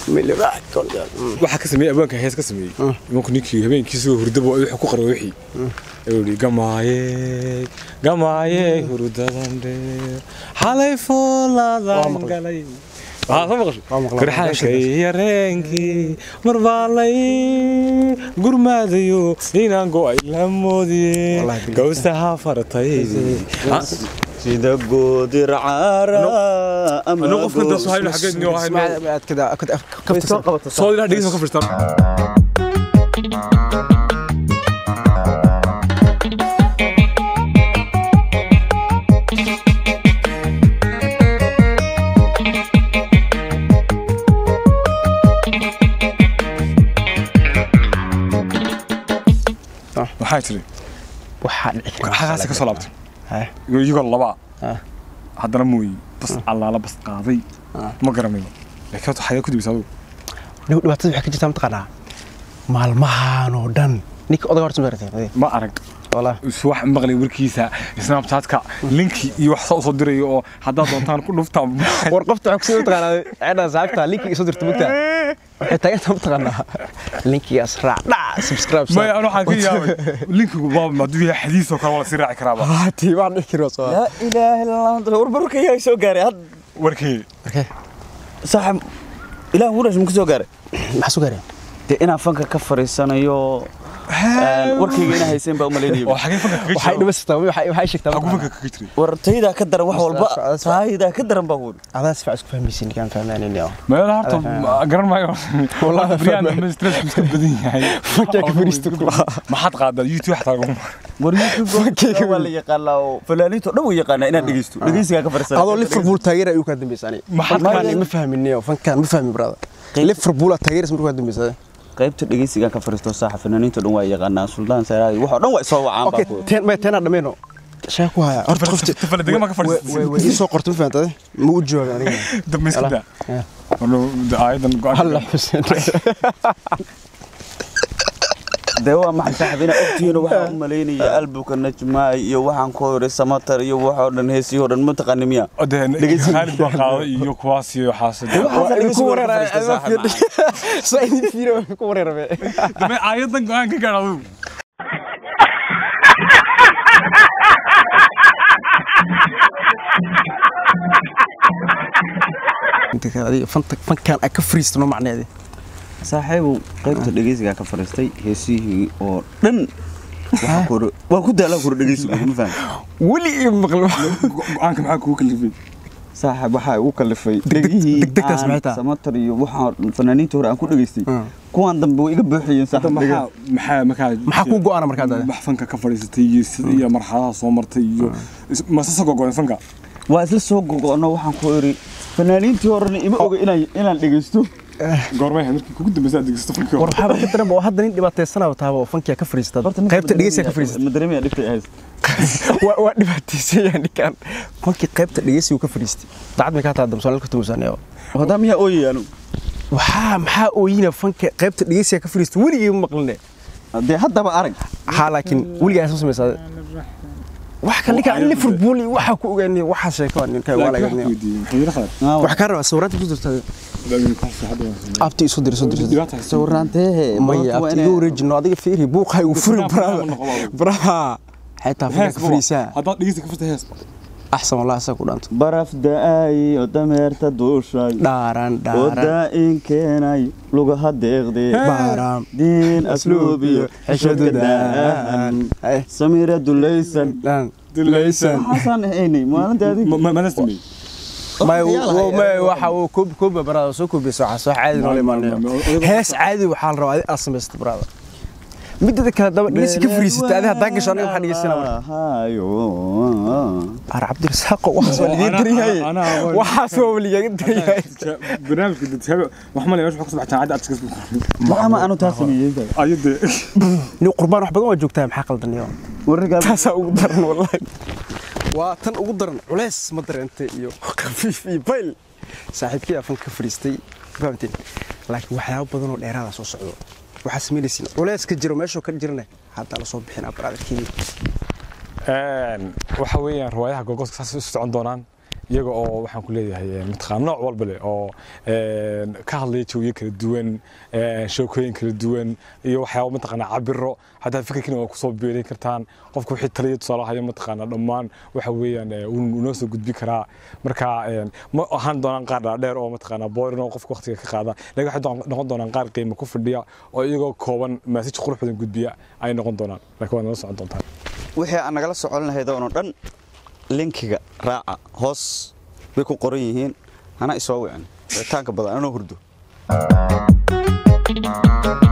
waxaa ka sameeyey abwaanka hees ka sameeyey imanku ninkii habeenkiisuu hurdaba wuxuu ku qaray wixii ayuu yidhi gamaaye gamaaye hurdadan dheer xalay fooladan galay waxaa soo maqashay farxaankay yareenkii marbaalay gurmaadayo inaan go'ay la moodiye gawsaha fartaydi sida goodir caara ama anuu qofka intaas hayno xageed niyo hayno soo qabata soo ilaa dhegeysa ka firstaan waxaa tiri waxaa dhici kara xagaasi ka soo laabtay Heh. iyagoo labaa Ah. haddana mooyi bas allaala bas qaaday Ah. ma garanayo laakiin horta xagee ku dibisa adugu Dhib- dhibaatada waxay ka jirtaa mataqaanaa maalmahan oo dhan ninka odaga horta maartay ma arag walaa is wax maqlay warkiisa snapchatka linki iyo wax soo dirayo oo haddaad doontaan ku dhuftaa war qofta waxaa kusii mataqaanaa ceedha saabta linkiga soo dirta mugtaa waxay taageertaa mataqaanaa linkigaas raac dhac subscribe maya anu waxaan ka yaabay linkigu baaba hadduu yahay xadiis oo kale waa lasii raaci karaaba haati waan dhici karo soo laa ilaaha illa allah warbarka yaa soo gaaray had warkii okay saaxib ilaah wurash ma ku soo gaaray maxaa soo gaareen dee inaan fanka ka fariisanayo warkayga inaa hayseen baa u oo malaynayo xagee fanka kaga waxay jiro dhimastaa waxay waxay sheegtaa xaguu fanka mataqaanaa kaga jiray war taydaa ka daran wax walba Adas- taydaa ka daran baa wuri adaa si fiican isku fahmaysin ninkaan fahmaanayni oo meelaha horta ma- garan maayo Wallahi Brian fahmay. dambe stress iska badan yahay Fankaa ka fariista ku lahaa. maxaad qaadaa youtube xataa lagu war youtube waa la yaqaanaa oo fanaaniinta dhan way yaqaanaa inaan dhegeysto dhegeysigaa ka fariisana adoo liverpool taageera ayuu kaa dambeysani Maxaad fankaan ka- ma fahmini oo fankaan ma fahmi brada liverpool aad taageeraysa markuu kaa dambeysada qaybta dhegeysigaan ka fariisto saaxa fanaaniinta dhan waa yaqaanaa suldaan saraadi wax oo dhan waa isoo wacaan okay baa ku ten ma tena dhameeno shaa ku haya horta qofti Tafale degan baa ka fadhiistay. way ii soo qortay ma fahantade ma u jooga aniga dambe iska daa Yeah. Warno, de- aayadan go-aan halla xuseen dee waa maxay saaxib inaa ogtihiin waxaan u malaynaya albuka najmaay iyo waxaan ku hore samatar iyo waxoo dhan heesiyoo dhan ma taqaani miya oo dee Dhegeysi. Khalid baa qaaday iyo kuwaas iyo waxaas ku wareera saa idin fiiro ku wareerabe dambe aayadan go-aan ka gaar adigu fankaan ay ka fariistano macneedi saaxiibow qaybta dhegeysigaa ka fariistay heesihii oo dhan waxaan ku hore- waan ku daalaa kure dhegeysiga ma faham weli ii maqlo go-aanka maxaa kugu kalifay saaxib waxaa igu kalifay Degdeg- dhegihii degdegtaas maxay aan tahay? samatar iyo waxaan fanaaniinta hore aan ku dhageystay Mm. kuwaan dambe way iga buuxiyeen saaxib maxaa dhegah maxaa markaa maxaa kuu go-aana markaa dade wax fanka ka fadhiisatay iyo sida iyo marxaladaha soo martay iyo masasa gogoen fanka waa isla soo gogo'no waxaan ku iri fanaaniintii horena ima oga inaan inaan dhegeysto goormay ahayd markii kugu dambeysa aad degeysato fanka war waxaaba ka daran ba oo hadda nin dhibaataysanaba taaba oo fankiya ka fariistad qaybta dhegeysiga ka fariistad ma dareemaya dhibta ahayd waa waa dhibaataysanyaa ninkaan fankii qaybta dhegeysiga ka fariistay dacad may kaa taa damsoonal ka tumusaneo hadaa miyaa ooyayaanu waxaa maxaa ooyina fanka qaybta dhegeysiga ka fariistay weligii ma maqline dee haddaba arag haa laakiin weligaa soo samaysaa wax kale ninkaan liverpool iyo waxaa ku ogaanay waxaa sheeko ninka waa laga wax ka rabaa sawiraanta ku jirta abti isu dir isu dir sawiraanteehe maya abti igu wareejino adiga fiiri buuqa igu furin brada brada xitaa fanka ka fariisaa haddaad dhegeysa ka furta hees axsan wallah asaa ku dhaanto baraf da'ay oo dameerta duushay dhaaran oo dhaaran daa'in keenay lugaha deeqdee baaram diin asluub iyo xishadu daan Eh. samiira dulaysan dhan dilaysan maxaasaan ahaynay maalinta adig mana sameey may may waxa uu koob koob brada soo koobeysa waxa soo caadi noo imaanayo hees caadi waxaa la rabaa adiga aad samaysta brada midda kale daba dhigeysi ka fariisatay adiga haddaan gasho aniga waxaan dhegeysanaa marka hayo ar cabdirasaaqo waxaas waa liga daryahay waxaas waa ligaga daryahay barnaamijka dadhaabe wax malay meesha waxa ka soo baxay jaamacadda adskiis maxama aanu taa sameeyey ayade nin qurbaan wax badan waa joogtaa maxaa qaldaniyo warrigaa taasaa ugu daran wallahi waa tan ugu daran culeys ma dareentay iyo khafiif iyo bayl saaxiibkii afan ka fariistay fahamteen laakiin waxyaabo badan oo dheeraada soo socdo waxaa samaynaysiin culeys ka jiro meeshuu ka jirna hadda la soo bixin abaraadarkii waxa weeyaan riwaayaha gogoska saas u socon doonaan iyaga oo waxaan ku leeyahay mataqaan nooc walba leh oo ka hadlaya jawiyo kala duwan sheekooyin kala duwan iyo waxyaaba mataqaana cabiro hataa fikirkiina waa kusoo beerin kartaan qofka wixii taliya tusaale haya mataqaana dhammaan waxa weeyaan wuu noo soo gudbi karaa marka ma ahaan doonaan qaar dhaadheer oo mataqaana boorin oo qofka waqtiga ka qaada laakiin waxay noqon doonaan qaar qiimo ku fadhiya oo iyagoo kooban maasij qurux badan gudbiya ay noqon doonaan laakiin waa nala socon doontaan wixii aan nagala socon lahayd oo dhan linkiga raaca hoos bay ku qoran yihiin hana isoo wicin wicitaanka badan anoo hurdo